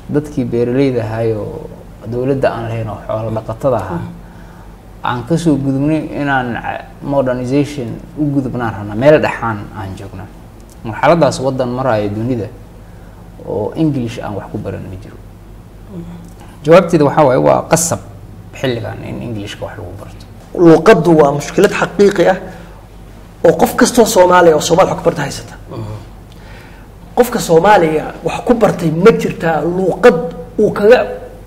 dadkii beeraleyda ahaayoo dowladda aan lahayn oo xoolo dhaqatada ahaa aan kasoo gudubnay inaan ca- modernization u gudubnaan rabnaa meel dhexaan aan joognaa marxaladaas waddan maraayo dunida oo english aan wax ku baran ma jiro jawaabteeda waxaa waaye waa qasab xilligan in englishka wax lagu barto luuqaddu waa mushkilad xaqiiqi ah oo qof kastoo soomaaliya oo soomaali wax ku barta haysata qofka soomaaliga wax ku bartay ma jirtaa luuqad uu kaga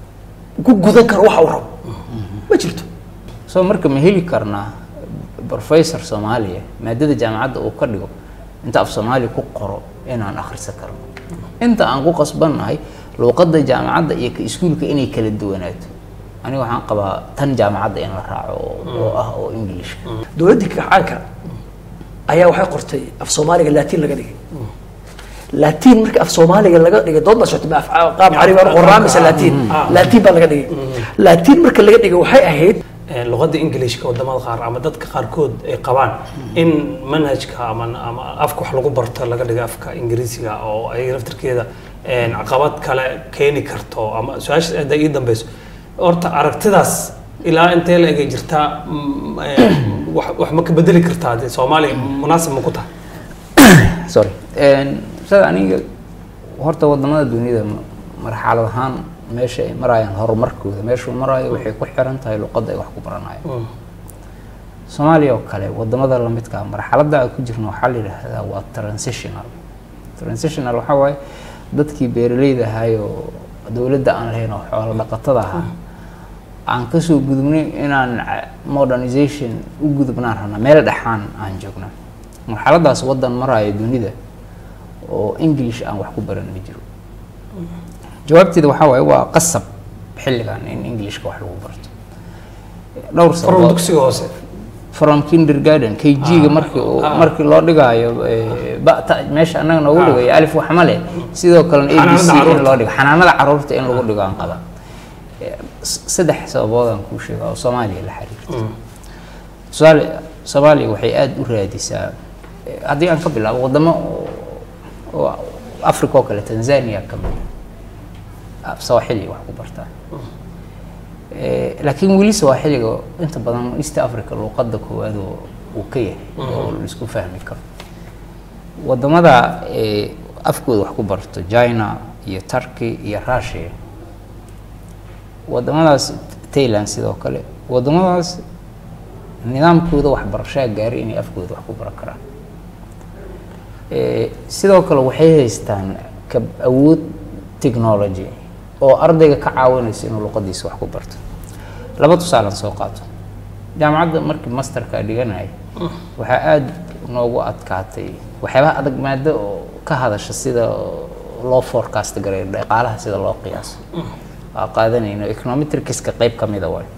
ku gudan karo waxa uu rabo ma jirto soo marka ma heli karnaa professor soomaaliya maadada jaamacadda uu ka dhigo inta af soomaali ku qoro inaan akhrisan karno inta aan ku qasbannahay luuqadda jaamacadda iyo ka iskuulka inay kala duwanaato aniga waxaan qabaa tan jaamacadda in la raaco oo- oo ah oo englishka dowladdii kacaanka ayaa waxay qortay af soomaaliga laatiin laga dhigay laatiin marka af soomaaliga laga dhigay dood baa socotay ma af qaab carabi baa qoraa mise laatiin laatiin baa laga dhigay laatiin marka laga dhigay waxay ahayd Ee, luqadda ingiliishka wadamada qaar ama dadka qaarkood ay qabaan in manhajka ama ama afka wax lagu barto laga dhigo afka ingiriisiga oo ay laftirkeeda een, caqabad kale keeni karto ama su-aasha hadda ii dambeyso horta aragtidaas ilaa intee la egay jirtaa mm, ee, wax wax ma ka bedeli kartaa dee soomaaliya munaasib ma ku tahay sorry sida aniga horta wadamada dunida ma- marxalad ahaan meesha ay marayaan horumarkooda meeshuu maraayo waxay ku xiran tahay luqadda ay wax ku baranayaan soomaaliya oo kale wadamada lamidka ah marxaladda aan ku jirno waxaa la yidhaahdaa waa transitional transitional waxaa waaye dadkii beeraleyda ahaayoo dowladda aan lahayn oo xoolo dhaqatada ahaa aan kasoo gudubnay inaan ca- modernization u gudubnaan rabnaa meel dhexaan aan joognaa marxaladaas waddan maraayo dunida oo english aan wax ku baran ma jiro jawaabteeda waxaa waaye waa qasab xilligan in englishka wax lagu barto dhowr from sababood dugsiga hoose from kindergarten kg-ga markii uu- markii loo dhigaayo eh, ba- ta- meesha annaga noogu dhigayo alif wax ma leh sidoo kalena a b c Xanaanada in loo dhigo xanaanada caruurta in lagu dhigo aan qaba Eh, s- saddex sababood aan kuu sheega oo soomaaliya la xiriirta tusaale soomaaliya waxay aada u raadisaa eh, haddii aan ka bilaabo wadamo oo- oo africa oo kale tanzania ka mid ah, sawaaxili wax ku bartaa Eh, laakiin weli sawaaxiliga inta badan east africa luuqadda koowaad oo uu ka yahay oo laisku fahmi karo wadamada eh, afkooda wax ku barto china iyo turkey iyo russia wadamadaas thailand sidoo kale wadamadaas nidaamkooda waxbarashaa gaaray inay afkooda wax ku baran karaan Eh, sidoo kale waxay haystaan kab awood technology oo ardayga ka caawinaysa inuu luqadiisa wax ku barto laba tusaalan soo qaato jaamacadda markii masterka dhiganaya waxaa aada noogu adkaatay waxyaabaha adag maado oo ka hadasha sida loo forecast gareeyo dhaqaalaha sida loo qiyaaso waa qaadanayno econometricska qayb ka mida waay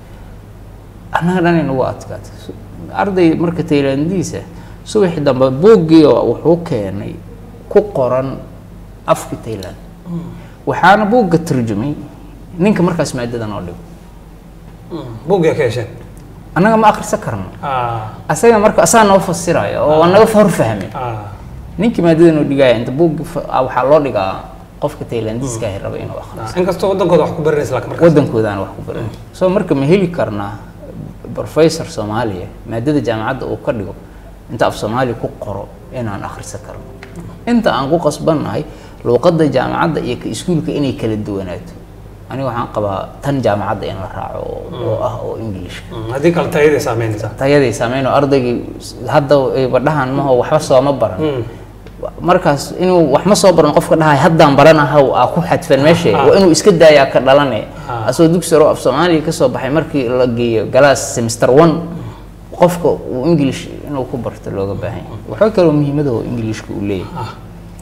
annaga dhan inagu adkaatay Su- arday marka taylandiisa subaxii dambe buuggii oo wuxuu keenay ku qoran afki tayland waxaana buugga turjumay ninka markaas maadada noo dhigo buugyaa ka hesheen annaga ma akhrisan karno Ah, asaga marka asaa noo fasiraya oo naga hor fahmin ah. ninkii maadada noo dhigaya inta buuggi fa- ah, waxaa loo dhigaa qofka taylandiiska ahi raba inuu akhriso inkastoo wadankooda wax ku baranaysa laakiin markaas waddankoodaan wax ku baran soo marka ma heli karnaa professor soomaaliya maadada jaamacadda uu ka dhigo inta af soomaali ku qoro inaan akhrisan karno inta aan ku qasbannahay luuqadda jaamacadda iyo ka iskuulka inay kala duwanaato aniga waxaan qabaa tan jaamacadda in la raaco oo- oo ah oo englishka Mm, haddii kale tayaday saameynaysaa tayaday saameyn oo ardaygii hadda ay badhahan maho waxba sooma baran Mm. markaas inuu wax ma soo baran qofka dhahay haddaan baranahaw aa ku xadfan meesha waa inuu iska daayaa ka dhalane asoo dugsi hore oo af soomaaliya kasoo baxay markii la geeyo galaas semester one qofka uu english inuu ku barto looga baahan yahay waxaa kaloo muhiimada oo englishka uu leeyahay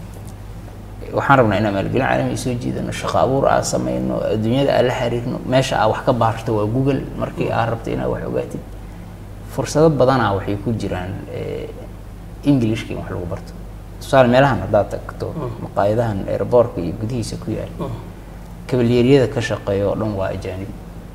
waxaan rabnaa inaan maalgelin caalami soo jiidano shaqo abuur aa sameyno adduunyada aan la xiriirno meesha aa wax ka baarto waa google markii aa rabto inaad wax ogaatid fursado badanaa waxay ku jiraan eh, englishka in wax lagu barto tusaale meelahan haddaad tagto maqaayadahan airboortka iyo gudihiisa ku yaal kabalyeeryada ka shaqeeya oo dhan waa ajaanib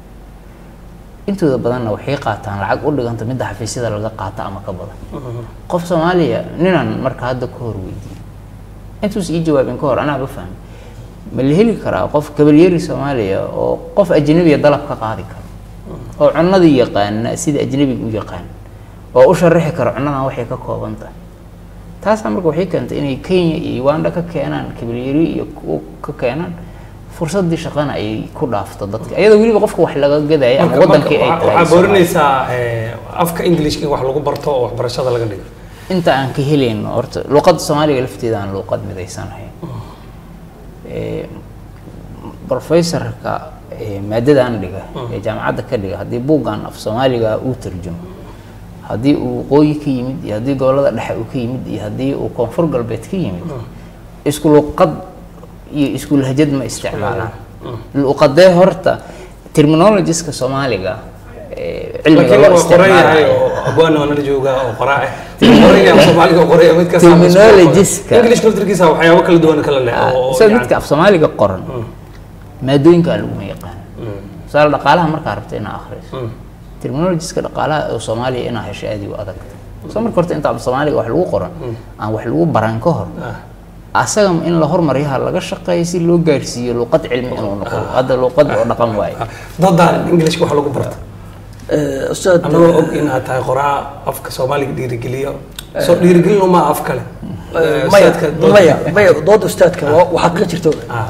intooda badanna waxay qaataan lacag u dhiganta midda xafiisyada laga qaata ama ka badan qof soomaaliya ninaan marka hadda ka hor weydiiyey intuus ii jawaabin ka hor anaaba fahmay ma la heli karaa qof kabalyeri soomaaliya oo qof ajnabiya dalab ka qaadi karo oo cunadii yaqaana sida ajnabiga u yaqaan oo u sharaxi karo cunadan waxay ka kooban tahay taasaa marka waxay keentay inay kenya iyo uganda ka keenaan kabalyeri iyo kuwa ka keenaan fursadii shaqana ay ku dhaafto dadka iyadoo weliba qofka wax laga gadaya ama Marka- wadankii ay marka tahay waxaa Soomaaliya. boorinaysaa eh, afka englishka in wax lagu barto oo waxbarashada laga dhigo inta aan ka helayno horta luqadda soomaaliga lafteeda aan luqad midaysanahay Eh, professorka eh, maadadaan dhiga ee jaamacadda ka dhiga haddii buuggan af soomaaliga uu tarjumo haddii uu waqooyi ka yimid iyo haddii gobolada dhexe uu ka yimid iyo haddii uu koonfur galbeed ka yimid isku luqad iyo isku lahjad ma isticmaalaan luqadee horta terminologiska soomaaliga eh, cilmiga laakiin loo waa qoran yahay isticmaalayo oo abwaana waa nala joogaa oo qoraa ah qoran yahay soomaaliga oo qoran yahay mid kasta Terminologies-ka. english laftirkiisa waxyaabo kala duwan kala leh oo sida yani- midka af soomaaliga qoran maadooyinka aan laguma yaqaan tusaale dhaqaalaha markaa rabta inaa akhriso terminologiska dhaqaalaha oo soomaaliya inaa hesho aad u adag soo marka horta inta af soomaaliga wax lagu qoran aan wax lagu baran ka hor asaga in la hormaryaha laga shaqeeyo si loo gaarsiiyo luqad cilmi inuu noqdo hadda luqad oo dhaqan waaye dadaan englishka wax lagu barto Eh, ustaad anagoo og in aad tahay qoraa afka soomaaliga dhiirigeliyo soo dhiirigelin uma af kale eh, Eh, maya ustaadka dood- maya maya dooda ustaadka waa waa xaqiiqa jirto Ah,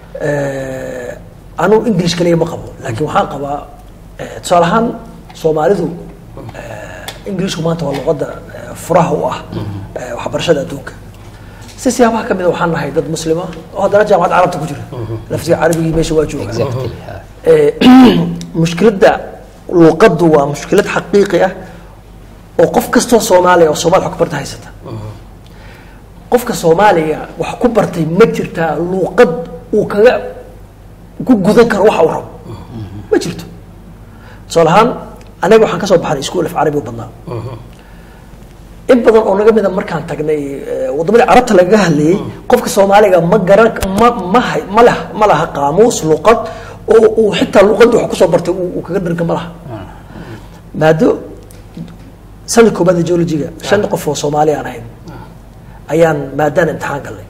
anu english kaliya ma qabo laakiin waxaan qabaa eh, tusaale ahaan soomaalidu eh, englishku maanta waa luqadda eh, furaha u ah eh, waxbarashada adduunka si siyaabaha ka mida waxaan nahay dad muslima oo haddana jaamacad carabta ku jira laftiga carabigii meesha waa jooga exactly ha. Eh, mushkiladda luuqaddu waa mushkilad xaqiiqi ah oo qof kastoo soomaaliya oo soomaali wax ku barta haysata qofka soomaaliga wax ku bartay ma jirtaa luuqad uu kaga ku gudan karo waxa uu rabo ma jirto tusaale ahaan anaga waxaan ka soo baxnay iskuul af carabi u badnaa in badan oo naga mida markaan tagnay eh, waddamadii carabta lagaga hadlayay qofka soomaaliga ma garan ma ma hay- ma lah ma laha qaamuus luqad oo uu xitaa luqadda wax kusoo bartay uu uu kaga dharga ma laha maado sanad koobaad ee geologiga shan qof oo soomaali aan ahayn ayaan maadaan imtixaan galnay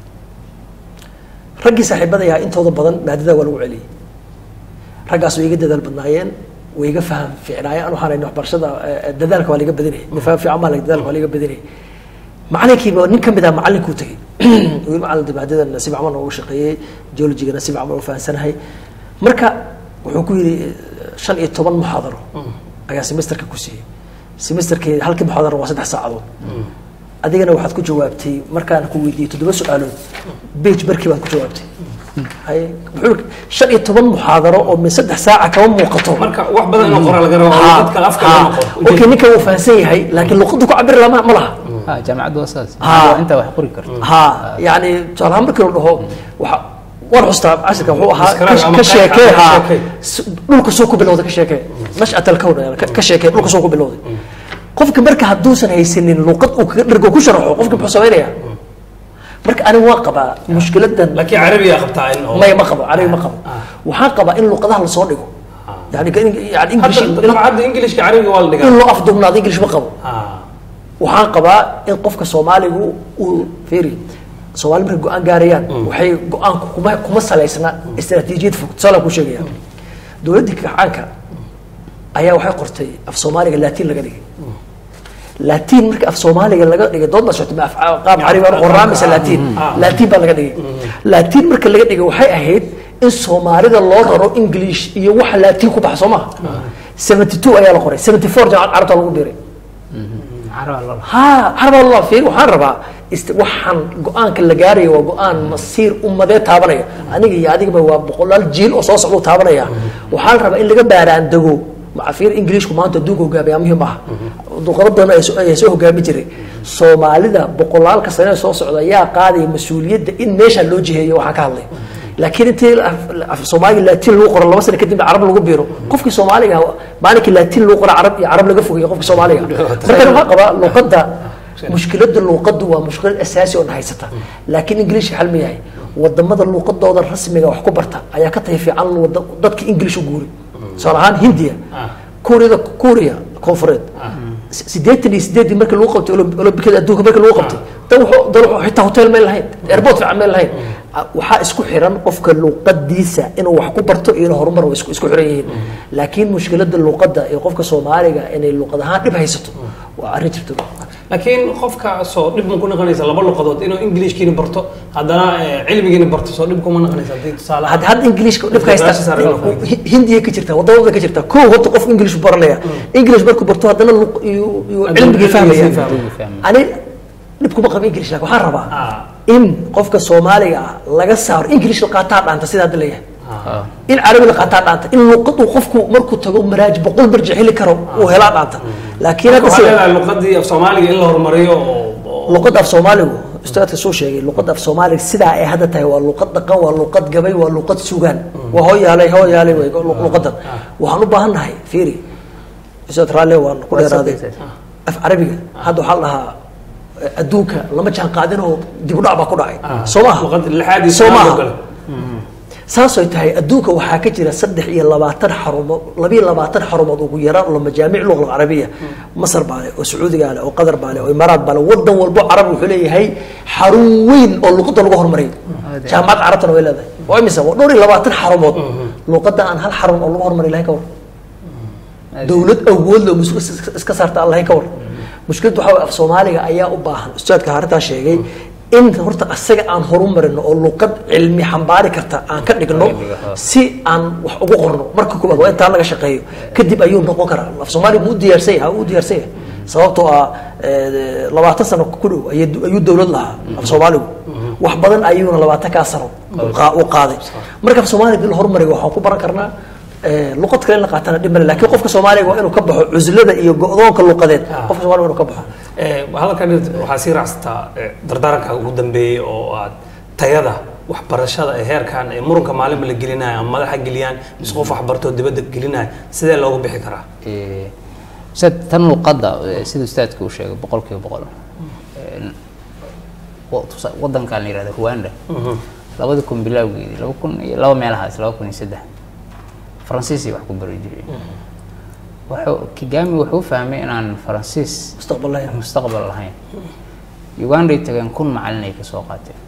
raggii saaxiibadayaa intooda badan maadada waa lagu celiyey raggaas way iga dadaal badnaayeen way iga faham fiicnaayeen an waxaan hayna waxbarashada eh, dadaalka waa laga badinayay faham fiican baa dadaalka waa laga badinayay macalinkiiba nin ka mid ah macalinkuu tegey wiil macalin maadadan si fiican noogu shaqeeyey geologigana si fiican baan u fahansanahay marka wuxuu ku yidhi eh, shan iyo toban muxaadaro ayaa semesterka ku siiyey semesterkii halkii muxaadaro waa saddex saacadood adigana waxaad ku jawaabtay markaan ku weydiiyey toddoba su-aalood bage barkii baad ku jawaabtay haye wuxuu yidhi, shan iyo toban muxaadaro oo min saddex saaca kama muuqato marka wax badan inoo qoraa laga rabo oo dadka afka Ha, loo noqo okay ninka wuu fahansan yahay laakiin luqaddu ku cabiri lama ma laha ha jaamacaddu waa saas Ha. waa intaa wax qori karto ha yani tusaale ahaan markii la dhaho waxa waan xustaa cashirka wuxuu ahaa Describe ka- ama ka ka- sheekee ka ha sheekee. s- dhulka soo ku bilowda ka sheekee nashcat alkown yani ka- ka sheekee dhulka soo ku bilowday qofka marka hadduusan haysanin luqad uu kaga dhergo ku sharaxo qofka muxuu samaynayaa marka aniga waan qabaa mushkiladan laakiin carabiga qabtaa in oo maya ma qabo aniga ma qabo waxaan qabaa in luqadaha lasoo dhigo yani ka- yani english hadda dabcadda englishka carabiga waa la in dhigaa loo afdubnaado english ma qabo Ah, waxaan qabaa in qofka soomaaligu uu feri soomaali markay go-aan gaarayaan waxay go-aanku kuma kuma salaysna istaraatiijiyad fog tusaale ku sheegaya dowladdii kacaanka ayaa waxay qortay af soomaaliga laatiin laga dhigay laatiin marka af soomaaliga laga dhigay dood baa socotay ma af qaab carabi baa qoraa mise laatiin laatiin baa laga dhigay laatiin marka laga dhigay waxay ahayd in soomaalida loo raro english iyo waxa laatiin ku baxa soo maha seventy two ayaa la qoray seventy four jaamacad carabta lagu biiray caraba lala ha carab allah fiir waxaan rabaa ist waxaan go-aanka la gaaraya waa go-aan masiir ummadee taabanaya aniga iyo adigaba waa boqolaal jiil oo soo socda taabanaya waxaan rabaa in laga baaraan dego maca fiir ingiliishku maanta adduunka hogaamiyaa muhiim ah duqado badan ayaa soo- ayaa soo hogaami jiray soomaalida boqolaalka sane soo socda ayaa qaadaya mas-uuliyadda in meesha loo jiheeyo waxaan ka hadlay laakiin intii af- af soomaaliga laatiin lagu qoro laba sano kadib carab lagu biiro qofkii soomaaliga ah, maalinkii laatiin lagu qoro carab iyo carab laga fogeeyo qofkii soomaaliga marka waxaan qabaa luqadda mushkiladda luuqaddu waa mushkilad asaasi oo na haysata laakiin ingiliishka xal ma yahay wadamada luuqadooda rasmiga wax ku barta ayaa ka tahay fiican wada- dadka ingilish u guuri tusaale ahaan hindiya kuuriyada kuuriya koonfureed s- sideetan iyo sideedii markii lagu qabtay olom- olombikada adduunka markii lagu qabtay dan wuxuu dan wuxuu xitaa hotel meel lahayn airport fiican meel lahayn a- waxaa isku xiran qofka luuqadiisa inuu wax ku barto iyo inuu horumar isku isku xiran yihiin laakiin mushkilada luuqadda iyo qofka soomaaliga inay luuqad ahaan dhib haysato waa arrin jirta laakiin qofka soo dhib ma ku noqonaysa laba luqadood inuu ingiliishkiina barto haddana eh, cilmigiina barto soo dhib kuma noqonaysa haddii tusaale had had ingiliishka dhibka haysta Meesha saaran loo fahmo. Hi- hindiya ka jirta wadamada ka jirta kow horta qof ingilish baranaya ingilish markuu barto haddana luq- iyo iyo Haddana cilmigii fahmaya cilmigii fahmaya. fahmaya. ani dhib kuma qaba ingilish laakiin waxaan rabaa Ah. in qofka soomaaliga ah laga saaro ingilish la qaataa dhaanta sida hadda leeyahay Ah. in carabi la qaataa dhaanta in luqad uu qofku markuu tago maraaj boqol marji heli karo uu helaa dhaanta laakiin hadda waxaa sida leedahay luqadii af soomaaliga in la horumariyo oo- oo luqadda af soomaaligu ustaadka soo sheegay luqadda af soomaaliga sidaa ay hadda tahay waa luqad dhaqan waa luqad gabay waa luqad sugaan waa hooyaalay hooyaalay wey lu- luqadan waxaan u baahan nahay fiiri ustaad raalle waan ku dheeraaday af carabiga hadda waxaa la dhahaa eh, adduunka lama jaan qaadin oo dib u dhac baa ku dhacay Ah. soo maha luqad lixaad iyo soo sagaal oo maha kale. saasay tahay adduunka waxaa ka jira saddex iyo labaatan xarumood labiyo labaatan xarumood ugu yaraan oo majaamic luqa carabiya masar baa leh oo sacuudigaa leh oo qatar baa leh oo imaaraat baa leh wadan walbo carabi wuxuu leeyahay xarun weyn oo luqadda lagu horumariyo jaamacad carabtana way leedahay waa imisa waa dhowr iyo labaatan xarumood luqadda aan hal xarun oo lagu horumari lahayn ka war dowlad awood leh oo mas-uul is- iska saarta aan lahayn ka war mushkiladdu waxaa waye af soomaaliga ayaa u baahan ustaadka harintaa sheegay in horta asaga aan horumarino oo luqad cilmi xambaari karta aan ka dhigno si aan wax ugu qorno marka koowaad waa intaan laga shaqeeyo kadib ayuu noqon karaa af soomaaliga mu u diyaarsan yahay u diyaarsan yahay sababtoo ah eh, labaatan sano ku dhow ayay- ayuu dowlad lahaa af soomaaligu wax badan ayuuna labaatan kaa sano u qaa- u qaaday marka af soomaaliga dil horumariga waxaan ku baran karnaa eh, luqad kale in la qaatana dhib male laakiin qofka soomaaliga waa inuu ka baxo cuslada iyo go-doonka luqadeed qofka soomaaliga waa inuu ka baxo Eh, hadalkan waxaa sii raacsataa eh, dardaaranka ugu dambeeyey oo aad tayada waxbarashada ee heerkan ee muranka maalinba la gelinayo ama madaxa geliyaan mise qof waxbartoo dibadda gelinayo sidee loogu bixi karaa Eh, ustaad tan luqadda eh, sida ustaadka uu sheegay boqol kiiba boqol Eh, wa- tusa- wadankan la yihahdo rwanda labada kun bilowgeedii laba kun iyo laba meelahaas laba kun iyo saddex faransiisay wax ku bari jireen wuxuu kigami wuxuu fahmay inaan faransiis mustaqbal lahayn mustaqbal lahayn uganday tageen kun macalin ay kasoo qaateen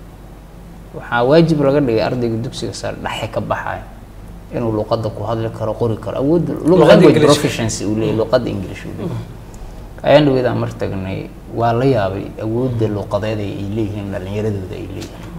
waxaa waajib laga dhigay ardayga dugsiga sare dhexe ka baxaya inuu luqadda ku hadli karo qori karo awood Luqadda language English. proficiency uu leeyahy luqadda english uu leeyahy ayaan dhaweydaan mar tagnay waa la yaabay awoodda luqadeed ay ay leeyihiin dhalinyaradooda ay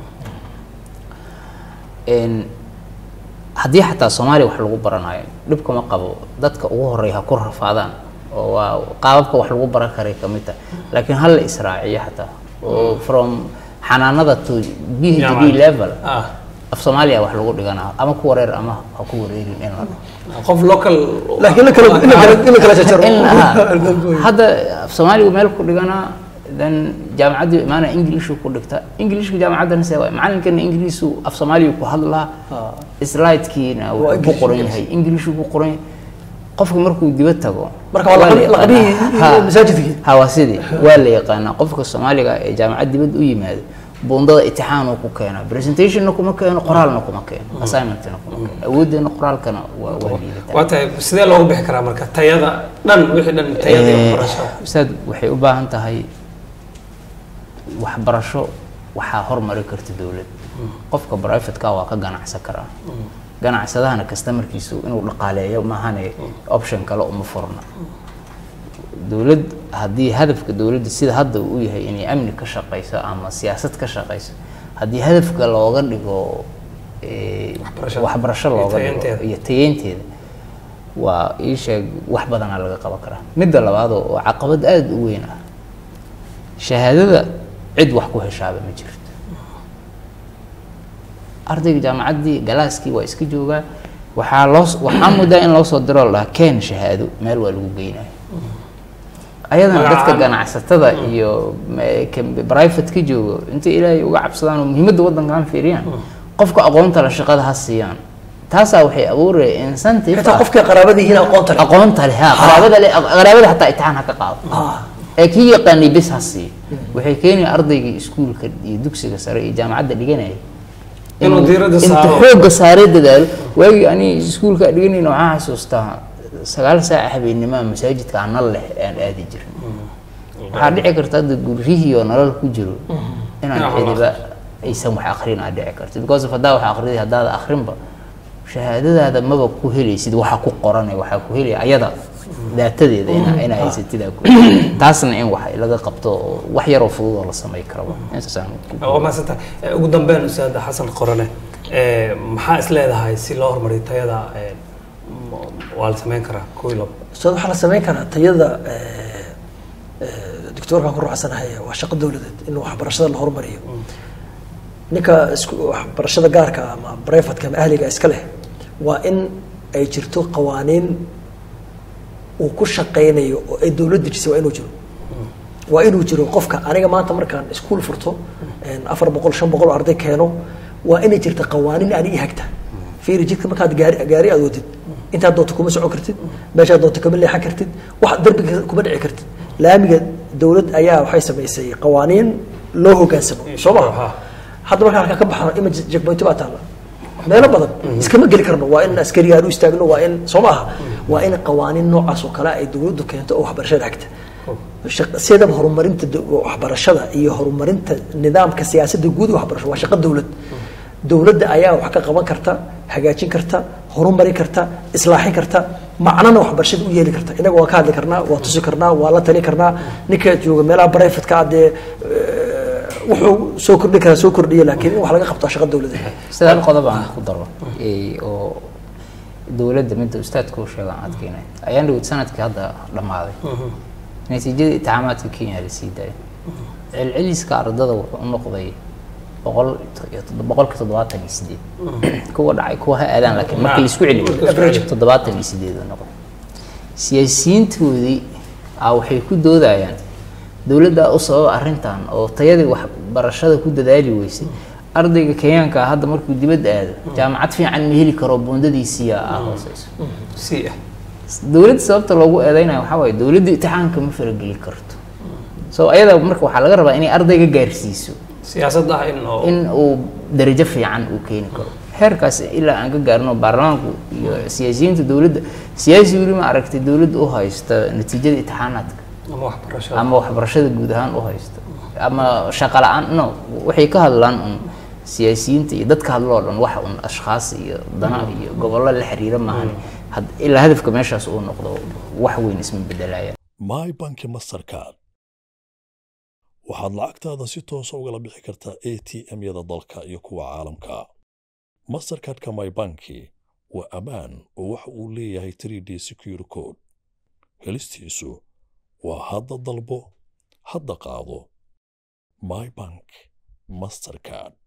leeyihiin haddii xataa soomaaliya wax lagu baranayo dhibkama qabo dadka ugu horeeya ha ku rafaadaan oo waa qaababka wax lagu baran karay ka mid tahay laakiin hal la israaciyo xataa oo from xanaanada to b h d Jaamacad. level Ah. af soomaaliya wax lagu dhiganaa ama ku wareer ama ha ku wareerin in la dhaho qof local laakiin la kala in la kala in la kala jajaro in ah, hadda af soomaaligu meel ku dhiganaa then jaamacaddii imaana ingiliishu ku dhigta ingiliishka jaamacaddana see waay macalinkana ingiliisu af soomaaliya ku hadlaa slide-kiina Waa wuxuu ku English, qoran English. yahay ingiliishu ku qoran yahay qofka markuu dibad tago Marka waa la laqab- yaqaanaa. laqabihii Ha, masaajidkii. ha waa sidii waa la yaqaanaa qofka soomaaliga ee jaamacad dibad u yimaado buundada itixaanuu ku keenaa presentationna kuma keeno qoraalna kuma keeno assignmentna kuma keeno awooddeena qoraalkana waa waa liidataa waa tahay sidee loogu bixi karaa marka tayada dhan wixii dhan tayada iyo Eh, waxbarashada ustaad waxay u baahan tahay waxbarasho waxaa hormari karta dowlad qofka privateka waa ka ganacsan karaa ganacsadahana customerkiisu inuu dhaqaaleeyo maahane option kale uma furna dowlad haddii hadafka dowladda sida hadda uu yahay inay amni ka shaqeyso ama siyaasad ka shaqeyso haddii hadafka looga dhigo eh, Waxbarashada. waxbarasho Iyo looga dhigo tayeynteeda. iyo tayeynteeda waa ii sheeg wax badanaa laga qaban karaa midda labaad oo oo caqabad aada u weyn ah shahaadada cid wax ku heshaaba ma jirto ardayga jaamacaddii galaaskii waa iska joogaa waxaa loo waxaa muddaa in loo soo diro la dhahaa keen shahaado meel waa lagu geynaya ayadana dadka Magacaada. ganacsatada iyo ma- ka- private ka joogo intay ilaahay uga cabsadaan oo muhiimadda waddankan fiiriyaan qofka aqoonta la shaqada ha siiyaan taasaa waxay abuuraya incentive xitaa ah. qofkii qaraabadihiina aqoonta leh aqoonta leh ha qaraabada leh qaraabada xataa imtixaan ha ka qaado Ah. ee kii yaqaanay bes ha siiyo waxay keenaya ardaygii iskuulka iyo dugsiga sare iyo jaamacadda dhiganaya Inuu diiradda inta saaro. xoogga saare dadaalo waagii ani iskuulka dhiganayna waxaan xasuustaa sagaal saaca habeennimaa masaajidka anal leh aan aadi jirin waxaa dhici karta hadda guryihii oo nolol ku jiro inaan Inaan cidiba aysan wax akrin aa dhici karta because of haddaa wax akriday haddaada akrinba shahaadadaada maba ku helaysid waxa ku qoranay waxaa ku helaya ayada daatadeeda ina ina haysatid aa ku taasna in wax laga qabto oo wax yaroo fudud oo la samay karaba intaasaan ku- waa mahadsantahay Eh, ugu dambeyn ustaad xasan qorane eh, maxaa is leedahay si loo horumariyo tayada eh, m- waa la sameyn karaa kow iyo labo ustaad waxaa la samayn karaa tayada eh, eh, doctoorkan ku ruuxsanahay waa shaqo dowladeed in waxbarashada la horumariyo ninka isku waxbarashada gaarka ah ama brefatka ama ahliga iska leh waa in ay jirto qawaaniin uu ku shaqaynayo oo ay dowlad dejisay waa inuu jiro waa inuu jiro qofka aniga maanta markaan iskuul furto een, afar boqol shan boqol oo arday keeno waa inay jirta qawaaniin ani i hagta fiiri jidka markaad gaari gaari aad wadid intaad doonto kuma socon kartid meeshaad doonto kama leexan kartid wax darbiga kuma dhici kartid laamiga dowlad ayaa waxay samaysay qawaaniin loo hogaansamo soo Ha. maha hadda markaan halkaa ka baxno ima jegboynti baa taalla meelo badan iskama geli karno waa in askari aan u istaagno waa in soo maaha waa in qawaaniin noocaas oo kale ay dowladdu keento oo waxbarashada hagta Shaq- sidaba horumarinta do- waxbarashada iyo horumarinta nidaamka siyaasadda guud ee waxbarasho waa shaqo dowlad dowladda ayaa wax ka qaban karta hagaajin karta horumarin karta islaaxin karta macnana waxbarashada u yeeli karta inaga waan ka hadli karnaa waa tusi karnaa waa la talin karnaa ninka jooga meelaha brifatka ah dee eh, wuxuu soo kordhi karaa soo kordhiya laakiin in wax laga qabto waa shaqo dowladeed sida hal qodob aan ku daro ee, oo dowladda midda ustaadka u sheega aan adkeynay ayaan dhawid sanadkii hadda dhammaaday natiijada itixaamaadka kenya la sii daayay celceliska ardada wuxuu u noqday boqol iyo toddo- boqolka toddobaatan iyo sideed kuwa dhacay kuwa ha aadaan laakiin marka la isku celiyo Average. toddobaatan iyo sideed uu noqday siyaasiyiintoodii ah waxay ku doodayaan dowladda u sababa arrintan oo tayadii waxbarashada ku dadaali weysay ardayga kenyaanka ah hadda markuu dibadda aado jaamacad fiican ma heli karo buundadiisiya ah hooseyso si ah dowladda sababta loogu eedeynayo waxaa waaye dowladda imtixaanka ma farageli karto so ayada marka waxaa laga rabaa inay ardayga gaarsiiso siyaasadda ah in oo in uu darajo fiican uu keeni karo heerkaas ilaa aan ka gaarno baarlamaanku iyo siyaasiyiinta dowladda siyaasi weli ma aragtay dowladda u haysta natiijada imtixaanaadka ama waxbarashada ama waxbarashada guud ahaan u haysta ama shaqo la-aan no waxay ka hadlaan un siyaasiyiinta iyo dadka hadlo oo dhan wax un ashkhaas iyo dana iyo gobollo la xiriira maahan had- ilaa hadafka meeshaas uu noqdo wax weyn isma bedelaya my banki mastercard waxaad lacagtaada si toosa ugala bixi kartaa a t m-yada dalka iyo kuwa caalamka mastercardka my banki waa ammaan oo waxa uu leeyahay 3d secure code helistiisu waa hadda dalbo hadda qaado my bank mastercard